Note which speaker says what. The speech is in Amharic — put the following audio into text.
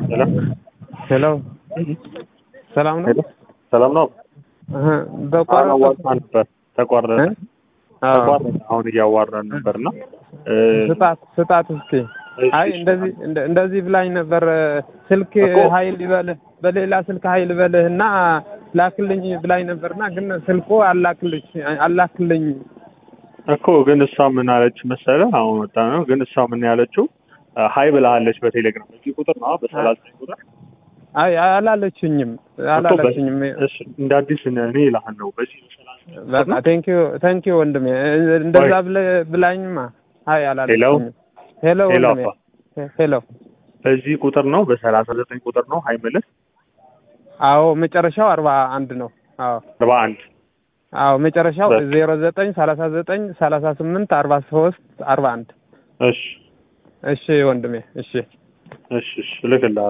Speaker 1: ሄሎ
Speaker 2: ሄሎ ሰላም ነው?
Speaker 1: ሄሎ ሰላም ነው?
Speaker 2: እህ በቋረጠ
Speaker 1: አዋራን ነበር ተቋረጠ
Speaker 2: እ? አዎ
Speaker 1: ተቋረጠ። አሁን እያዋራን ነበር እና እ፣
Speaker 2: ስጣት ስጣት እስኪ
Speaker 1: እሺ፣
Speaker 2: አይ
Speaker 1: እሺ።
Speaker 2: እንደዚህ እንደ- እንደዚህ ብላኝ ነበር ስልክ
Speaker 1: እኮ።
Speaker 2: ኃይል ይበልህ በሌላ ስልክ ኃይል በልህ እና ላክልኝ ብላኝ ነበርና ግን ስልኩ አላክልኝ አላክልኝ
Speaker 1: እኮ ግን እሷ ምን አለች መሰለህ? አሁን ወጣ ነው። ግን እሷ ምን ያለችው ሀይ ብላለች በቴሌግራም በዚህ ቁጥር ነው በሰላሳ ቁጥር
Speaker 2: አይ አላለችኝም አላለችኝም
Speaker 1: እሺ፣ እንደ አዲስ እኔ ይልሃል ነው በዚህ
Speaker 2: በቃ ቴንኪዩ ቴንኪዩ ወንድሜ እንደዛ ብለህ ብላኝማ አይ አላለችኝም ሄሎ
Speaker 1: ሄሎ
Speaker 2: ወንድሜ
Speaker 1: አባ
Speaker 2: ሄሎ
Speaker 1: በዚህ ቁጥር ነው በሰላሳ ዘጠኝ ቁጥር ነው ሀይ ምልህ
Speaker 2: አዎ መጨረሻው አርባ አንድ ነው አዎ
Speaker 1: አርባ አንድ
Speaker 2: አዎ መጨረሻው
Speaker 1: በቃ።
Speaker 2: ዜሮ ዘጠኝ ሰላሳ ዘጠኝ ሰላሳ ስምንት አርባ ሶስት አርባ አንድ
Speaker 1: እሺ
Speaker 2: እሺ ወንድሜ እሺ
Speaker 1: እሺ እሺ እልክልሃለሁ